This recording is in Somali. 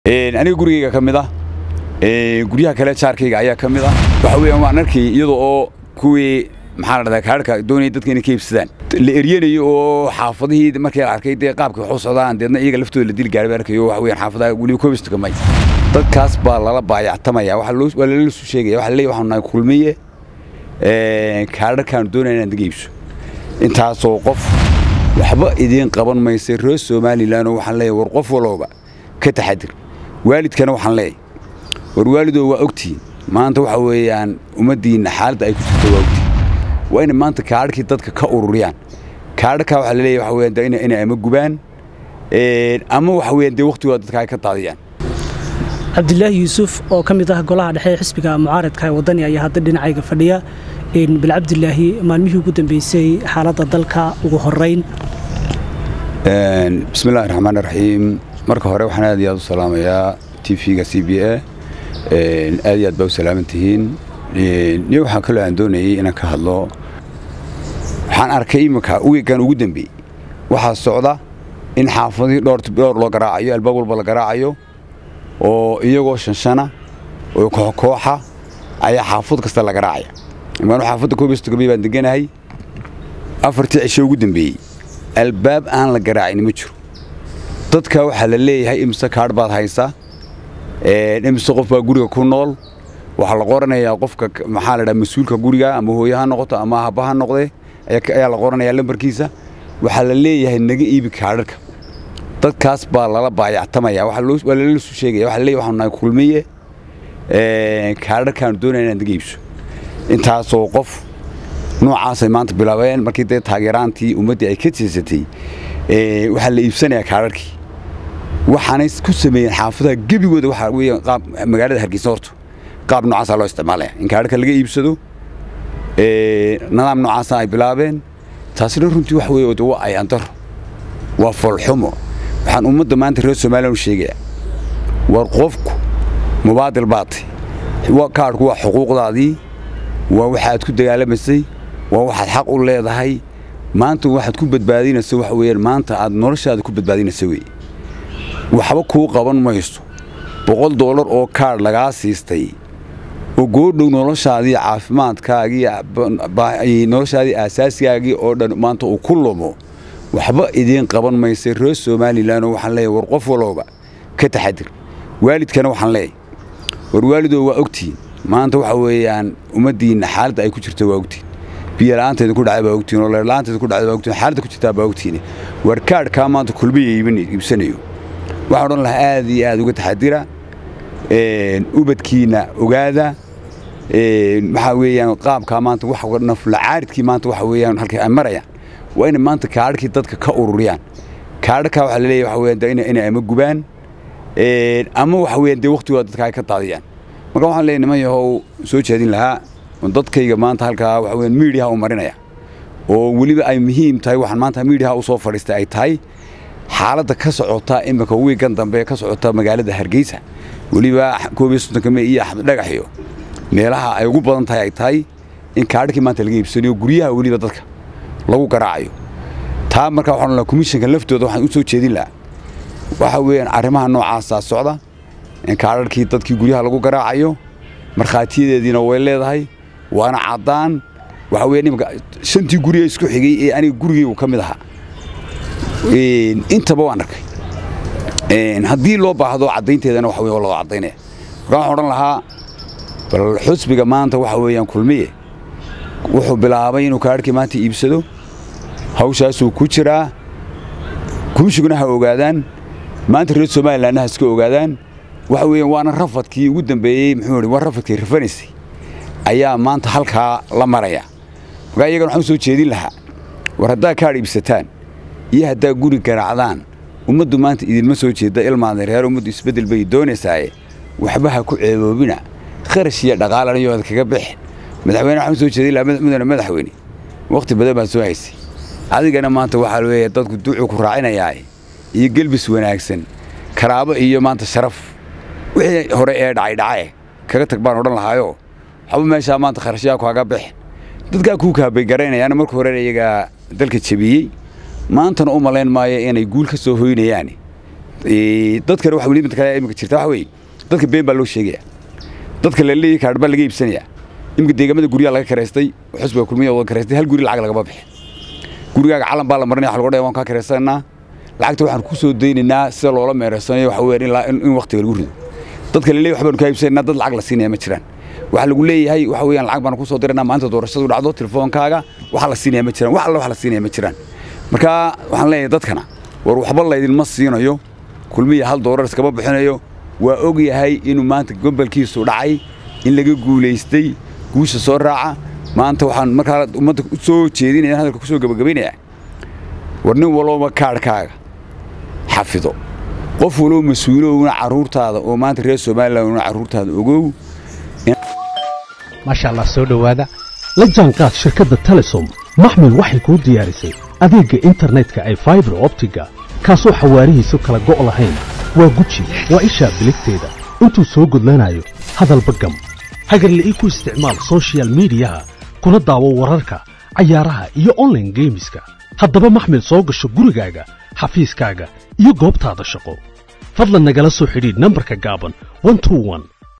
aniga gurigayga ka mid ah guryaha kale jaarkayga ayaa ka mid ah waxa weeyaan waan arkay iyada oo kuwii maxaa la dhahdaa kaadhka doonaya dadka inay ka iibsadaan la eryanayo oo xaafadihii markii la arkay dee qaabka wax u socdaan deedna iyaga laftooda la dili gaari baa arkayo waxa weeyaan xaafadaha weliba koobista kamay dadkaas baa lala baayactamaya waa lala soo sheegaya waxa leeyahay waxaanu nahay kulmiye kaadharkaanu doonaya inaan daga iibso intaasoo qof waxba idiin qaban maysa reer somalilan oo waxaan leeyahay war qof walooba ka taxadir waalidkana waxaan leeyahay war waalidoo waa ogtihiin maanta waxa weeyaan ummaddiinna xaaladda ay ku jirto waa ogtihiin waa inay maanta kaadhkii dadka ka ururiyaan kaadhkaa waxaa la leeyahay waxa weeyaan dee inay inay ama gubaan ama waxa weeyaan dee waqtigooda dadka ay ka daadiyaan cabdilaahi yuusuf oo ka mid ah golaha dhexe ee xisbiga mucaaradka ee waddani ayaa hadda dhinacayga fadhiya bal cabdilaahi maalmihii ugu dambeysay xaaladda dalka ugu horeyn bismillahi raxmaan raxiim marka hore waxaan aad iyo aad u salaamayaa t v-ga c b a aad iyo aad baa u salaaman tihiin niyo waxaa kaloo aan doonayay inaan ka hadlo waxaan arkay iminka wiigan ugu dambeeyey waxaa socda in xaafadihii dhowr loo garaacayo albaab walba la garaacayo oo iyagoo shanshana oo kooxkooxa ayaa xaafad kasta la garaacaya imaanu xaafadda koobistogobey baan deganahay afartii cisho ugu dambeeyey albaab aan la garaacin ma jiro dadka waxaa la leeyahay imise kaadh baad haysaa imise qof baa guriga ku nool waxaa la qoranayaa qofka maxaa la dhaha mas-uulka guriga ama hooye ha noqoto ama haba ha noqdee ayaa la qoranayaa lambarkiisa waxaa la leeyahay naga iibi kaadharka dadkaas baa lala baayactamaya waa lala soo sheegaya waxa leeyahay waxaanu nahay kulmiye kaadharkaanu doonaya inaan daga iibso intaasoo qof noocaasay maanta bilaabeen markii dee taageeraantii ummaddii ay ka jeesatay waxaa la iibsanayaa kaadharkii waxaanay ku sameeyeen xaafadaha gebigooda waxaa weeyaan qaab magaalada hargeysa horta qaab noocaasaa loo isticmaalaya in kaadharka laga iibsado nidaam noocaasa ay bilaabeen taasina runtii wax weeye de waa ayandaro waa foolxumo waxaan ummadda maanta reer somalilan u sheegayaa war qofku mubaadil baatay kaadhku waa xuquuqdaadii waa waxaad ku dagaalamaysay waa waxaad xaq u leedahay maanta waxaad ku badbaadinaysa waxa weeyaan maanta aad noloshaada ku badbaadinaysa weeye waxba kuu qaban mayso boqol doolar oo kaadh lagaa siistay oo goodhow noloshaadii caafimaadkaagii noloshaadii aasaasigaagii oo dhan maanta uu ku lumo waxba idiin qaban maysa reer somalilan oo waxaan leeyahay war qof walooba ka taxadir waalidkana waxaan leeyahay war waalidoo waa ogtihiin maanta waxa weeyaan ummaddiinna xaaladda ay ku jirto waa ogtihiin biyo la'aanteeda ku dhacay baa ogtihiin oo leer la'aanteeda ku dhacay baa ogtihiin xaaladda ku jirtaa baa ogtihiin war kaadhkaa maanta kulmiya iibsanayo waxaan odhan lahaa aad iyo aad uga taxadira ubadkiina ogaada waxaa weeyaan qaabkaa maanta wax naflacaaridkii maanta waxa weeyaan halkay ay marayaan waa inay maanta kaadhkii dadka ka ururiyaan kaadhkaa waxaa la leeyahay waxa weeyaan dee inay inay ama gubaan ama waxa weeyaan dee waqtigooda dadka ay ka daadiyaan marka waxaan leeyahay niman yahow soo jeedin lahaa dadkayga maanta halkaa waxa weeyaan miidiyaha u marinaya oo weliba ay muhiim tahay waxaan maanta miidiyaha u soo fadhiistay ay tahay xaaladda ka socota iminka wiigan dambe ka socota magaalada hargeysa weliba koob iyo soddonka me iyo axmed dhagaxiyo meelaha ay ugu badan tahay ay tahay in kaadhkii maanta laga iibsanayo guryaha weliba dadka lagu garaacayo taa markaa waxaan lahaa komishanka laftooda waxaan u soo jeedin lahaa waxa weeyaan arrimaha noocaasaa socda in kaadharkii dadkii guryaha lagu garaacayo markhaatiyadeediina way leedahay waana caddaan waxa weya nimanka shantii guriga isku xigay ee aniga gurigaygu ka mid ahaa intaba waan arkay haddii loo baahdo caddaynteedana waxa wey loo caddaynaya marka waxaan odhan lahaa bal xusbiga maanta waxa weeyaan kulmiye wuxuu bilaabay inuu kaadhkii maanta iibsado hawshaasuu ku jiraa kumshiguna ha ogaadaan maanta reer somalilanna ha iska ogaadaan waxa weeyaan waana rafadkii ugu dambeeyey muxuu ihi waa rafadkii rafanaysay ayaa maanta halkaa la maraya markaa iyagana waxaan u soo jeedin lahaa war haddaa kaadh iibsataan iyo haddaa guri garaacdaan ummaddu maanta idinma soo jeedda ilmaada reer ummaddu isbeddel bay doonaysaaye waxba ha ku ceeboobina kharash iyo dhaqaalanayood kaga bixin madaxweyne waxaan soo jeedin lahaa mudane madaxweyne wakhti badan baan soo haysay adigana maanta waxaa leeyahay dadku duucuu ku raacinayaa iyo gelbis wanaagsan karaabo iyo maanta sharaf wixii hore ee dhacay dhacae kaga tag baan odhan lahaayoo waxba meeshaa maanta kharashyaa kaaga bixin dadkaa kuu kaabay garaynayaana marka hore iyagaa dalka jebiyey maantana u malayn maayo inay guul ka soo hoynayaan dadkana waxa weli mid kale imika jirta waxa weeye dadka been baa loo sheegaya dadka la leeyahay kaadh baa laga iibsanaya imika deegaamada guryaha laga kareystay xusbiga kulmiya wada kareystay hal guri lacag lagama bixin gurigaaga calan baa la marinaya waxa lagu dhaya waan kaa kareysanaa lacagta waxaan ku soo daynaynaa sida loola meereysanayo waxa weeyaan in waqtiga lagu rido dadka la leeyahay waxbaanu kaa iibsanaynaa dad lacag la siinaya ma jiraan waxa lagu leeyahay waxa weeyaan lacag baan ku soo diraynaa maanta doorashadu dhacdo telefoonkaaga waxa la siinaya ma jiraan wax alla wax la siinaya ma jiraan marka waxaan leeyahay dadkana war waxba laydinma siinayo kulmiya hal doorar iskama bixinayo waa og yahay inuu maanta gobolkiisu dhacay in laga guulaystay guusha soo raaca maanta waxaan markaa ummadda u soo jeedinaya hadalka ku soo gabagabaynayaa war nin walooba kaadhkaaga xafido qof waloo mas-uulowna carruurtaada oo maanta reer somalilandna carruurtaada ogow maasha allah soo dhowaada la jaanqaad shirkadda telesom maxmil waxay kuu diyaarisay adeegga internetka ay faibar optiga kaasoo xawaarihiisu kala go' lahayn waa guji waa ishaa biligteeda intuu soo gudlanayo hadalba gam hagarle ii ku isticmaal sochial midiyaha kuna daawo wararka cayaaraha iyo onlaine geemiska haddaba maxmil soo gasho gurigaaga xafiiskaaga iyo goobtaada shaqo fadlan nagala soo xidhiidh nambarka gaaban